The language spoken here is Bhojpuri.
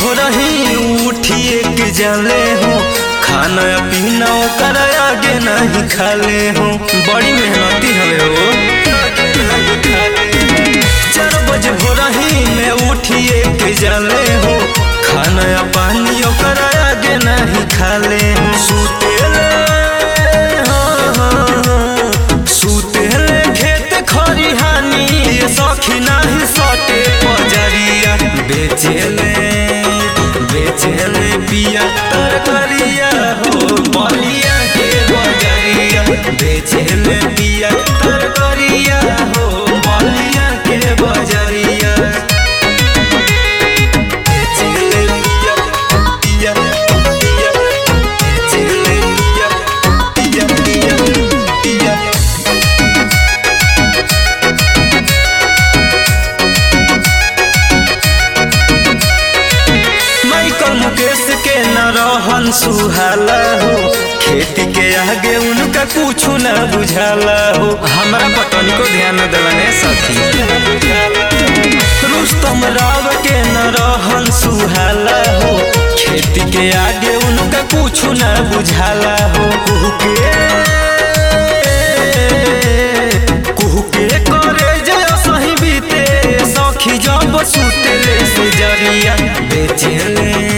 भोरही उठिए के जाले हो खाना पीना ओकर आगे नहीं खाले हो बड़ी मेहनती हवे हो चार बजे भोरही में उठिए के जाले हो खाना पानी ओकर आगे नहीं खाले हो सुतेले हाँ, हाँ, हाँ, सुतेले खेत खरिहानी ये सखी नाही सटे पजरिया बेचेले बेचेले पिया तरकरिया हो बलिया के बजरिया बेचेले पिया तरकरिया हो बलिया के बजरिया बेचेले पिया पिया पिया बेचेले पिया पिया पिया पिया माइकल मुकेश के न रहन सुहाला हो खेती के आगे उनका कुछ न बुझाला हो हमरा पटनी को ध्यान दिलने सखी रुस्तम राव के न रहन सुहाला हो खेती के आगे उनका कुछ न बुझाला हो कुहू के कुहू के करे जय सही बीते सखी जब सुतेले से जरिया बेचेले